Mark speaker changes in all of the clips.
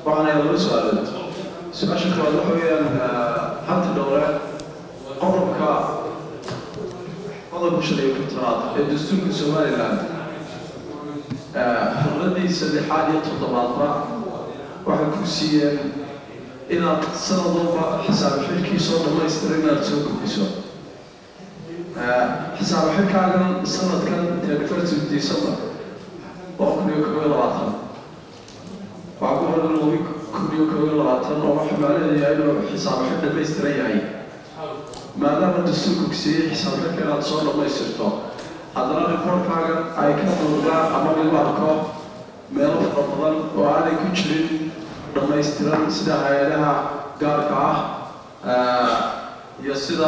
Speaker 1: waxaan ayaa laba su-aalood su-aasha koowaad waxa weeyaan hanti dhowre qodobka qodobka shan iyo kontanaad ee dastuurka somaliland xurradiisa lixaad iyo toddobaadba waxay ku siiyeen inaad sanad walba xisaab xilkiisoo dhammaystira inaad soo gudbiso xisaab xilkaagan sanadkan thirty december waa kun iyo kob iyo labaatan waxaa ku horan labi kun iyo kob iyo labaatan oo waxa maalayahay inuu xisaab xil dhammaystiran yahay maadaama dastuurku siiyey xisaab xilka inaad soo dhammaystirto haddana reportkaagan ay ka muuqdaan ama lagu arko meelo fara badan oo aanay ku jirin dhammaystiran sida hay-adaha gaarka ah iyo sida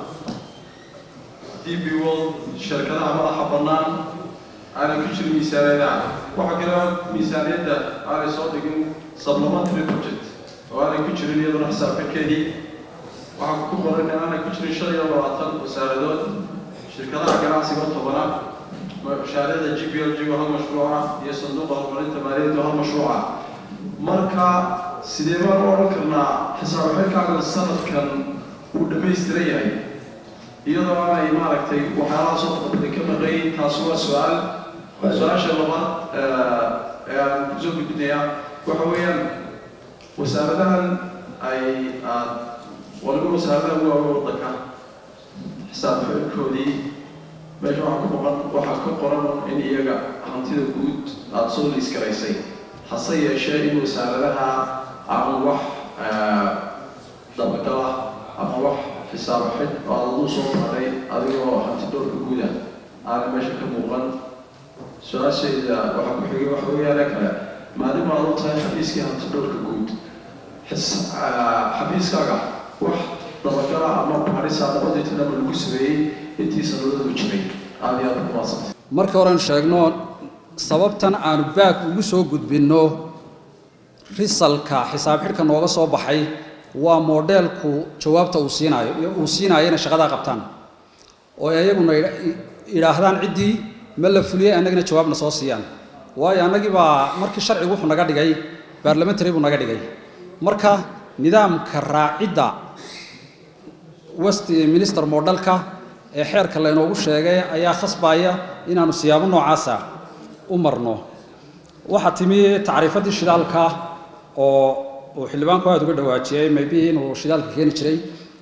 Speaker 1: d b world shirkadaha madaxa bannaan aanay ku jirin miisaaniyadaha waxaa kale miisaaniyadda aanay soo dhigin supplementary budget oo aanay ku jirin iyaduna xisaabxilkeedii waxaa ku qoran in aanay ku jirin shan iyo labaatan wasaaradood shirkadaha ganacsiga tobana mashaariicda g b l g hal mashruuca iyo sanduuqa horumarinta maaliyadda hal mashruuca marka sidee baan u odhan karnaa xisaab xilkaaga sanadkan uu dhammaystiran yahay iyadoo aanay maaragtay waxyaalaha soo qodobtay ka maqayn taasi waa su-aal su-aasha labaad ee aan kusoo gudbinaya waxa weeyaan wasaaradahan ay aad waliba wasaaradaha ugu waaweyn waddanka xisaab xilkoodii meesha waxaa ku qoran waxaa ka qoran in iyaga hantida guud aada soo liiskaraysay hase yeeshee in wasaaradaha ama wax dabagala ama wax xisaab xid oo aad aduu soo maray adigoo hanti dhowrka guuda aana meesha ka muuqan su-aashayda waxaa ku xigay waxa weeyaane kale maadaama aad u tahay xafiiskii hanti dhowrka guud xafiiskaaga wax dabagala ama baarisa labadii tanaba lagu sameeyey intii sanadadu jiray aada iyo aada ku maadsantay
Speaker 2: marka horean sheegno sababtan aanu baag ugu soo gudbinno risalka xisaab xidhka nooga soo baxay waa moodheelku jawaabta uu siinaayo uu siinayo inay shaqadaa qabtaan oo ayaguna idhaahdaan ciddii ma la fuliyey annagina jawaabna soo siiyaan waayo annagii baa markii sharcigu wuxuu naga dhigay baarlamentary buu naga dhigay marka nidaamka raacidda west minister moodhalka ee xeerka laynoogu sheegay ayaa khasbaya inaanu siyaabo noocaasa u marno waxaa timi tacriifaddii shidaalka oo uu xildhibaanku aada uga dhawaajiyey maybe inuu shidaalka keeni jiray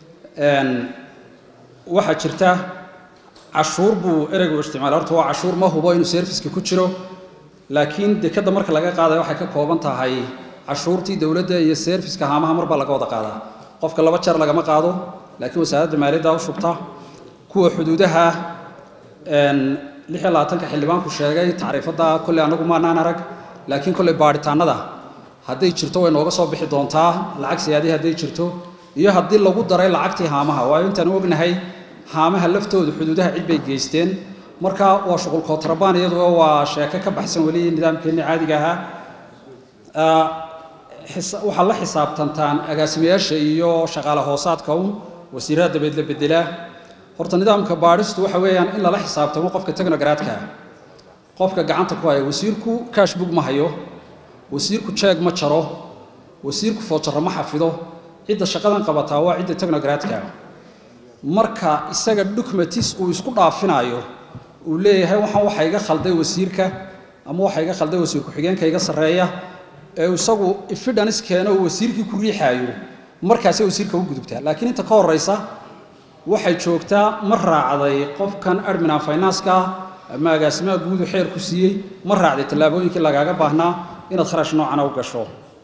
Speaker 2: waxaa jirta cashuur buu ereygu isticmaalay horta waa cashuur ma hubo inuu serviska ku jiro laakiin dekadda marka laga qaadaya waxay ka kooban tahay cashuurtii dowladda iyo serviska haamaha mar baa laga wada qaadaa qofka laba jeer lagama qaado laakiin wasaaradda maaliyadda u shubta kuwa xuduudaha lix iyo labaatanka xildhibaanku sheegay tacriifadda kolley anagu maanaan arag laakiin kolley baadhitaanada hadday jirto way nooga soo bixi doontaa lacag siyaadii hadday jirto iyo haddii lagu daray lacagtii haamaha waayo intaan ognahay haamaha laftooda xuduudaha cid bay geysteen marka waa shuqul kootrabaan iyaduo waa sheeko ka baxsan weli nidaamkeenni caadiga ahaa waxaad la xisaabtantaan agaasimayaasha iyo shaqaale hoosaadka un wasiirada dabeed la bedelaa horta nidaamka baadhistu waxa weeyaan in lala xisaabtamo qofka technogradka qofka gacanta ku haya wasiirku cashbook ma hayo wasiirku jeeg ma jaro wasiirku foojaro ma xafido cidda shaqadan qabataa waa cidda technogradka marka isaga documentis uu isku dhaafinayo uu leeyahay waxaan waxa iga khalday wasiirka ama waxa iga khalday wasiir ku-xigeenka iga sarreeya ee isagu evidence keeno uu wasiirkii ku riixaayo markaasay wasiirka u gudubtaa laakiin inta ka horeysa waxay joogtaa ma raacday qofkan admin and finance-ka ama agaasimaha guudu xeer ku siiyey ma raacday tallaabooyinkii lagaaga baahnaa inaad kharash noocana u gasho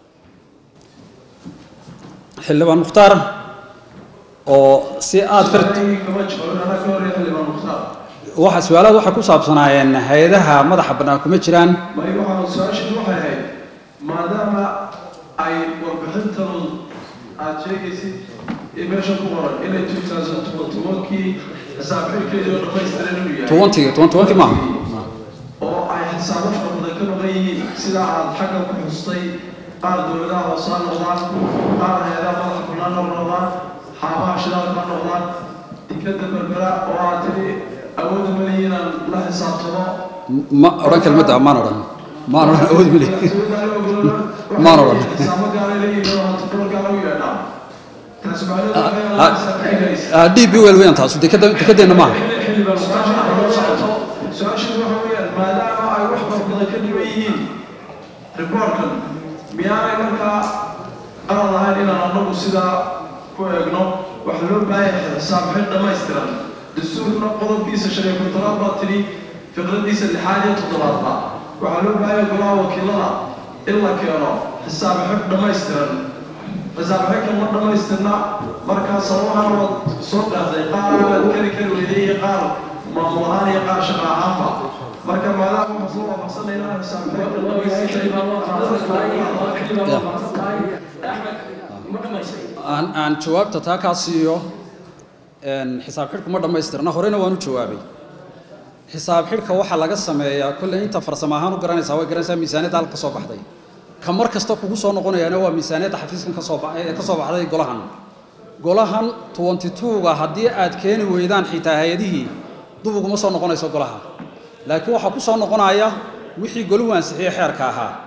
Speaker 2: xildhibaan mukhtaar oo si aada far waxa su-aalaad waxay ku saabsanaayeen hay-adaha madaxa bannaan kuma jiraan
Speaker 1: may waxaa su-aashii waxay ahayd maadaama ay warbixintanu aada sheegaysid ee meesha ku qoran inay two thousand tobankii xisaabxilkeedii oo dhammaystiran inuu yahay
Speaker 2: tobantii toban tobankii maaha
Speaker 1: oo ay xisaabo fara badan ka maqan yihiin sida aad xagga ku xustay qaar dowladaha hoose ha noqdaan qaar hay-adaha madaxa bannaan ha noqdaan xaabaha shidaalka ha noqdaan dikadda berbera oo aad tiri awoodda maliyi inaan la xisaabtamo
Speaker 2: ma odhan kelmadda ammaan odhan maan odhan awood mali maan odhan d b wel weyan taasu dekada dekadeenna maaha
Speaker 1: su-aashiisu waxa weeyaan maadaama ay wax farbadan ka dhiban yihiin riboorkan miyaanay markaa qaran lahayn inaan anagu sidaa ku eegno waxaa loo baahan yahay xisaab xil dhammaystiran dastuurkuna qodobkiisa shan iyo kontonaad baa tidhi fiqradiisa lixaad iyo toddobaadba waxaa loo baahan yahay golaha wakiilada in la keeno xisaab xil dhammaystiran xisaab xilkan ma dhammaystirna markaa sababahan waad soo qaatay qaar aad kari kari weyday iyo qaar maamul ahaan iyo qaar shaqa ahaanba marka maadaama waxaan soo waafaqsanayna xisaab xilkan
Speaker 2: aan aan jawaabta taa kaa siiyo een, xisaab xidhku ma dhammaystirna horena waan u jawaabay xisaab xidhka waxaa laga sameeyaa kolley inta farsamo ahaan u garanaysaa way garanaysaa miisaaniyadda halka ka soo baxday ka mar kasta kugu soo noqonayaana waa miisaaniyadda xafiiskan ka soo ba- ee ka soo baxday golahan golahan twenty two-ga haddii aad keeni weydaan xitaa hay-adihii dub uguma soo noqonayso golaha laakiin waxaa ku soo noqonaya wixii goluhu ansixiyey xeerka ahaa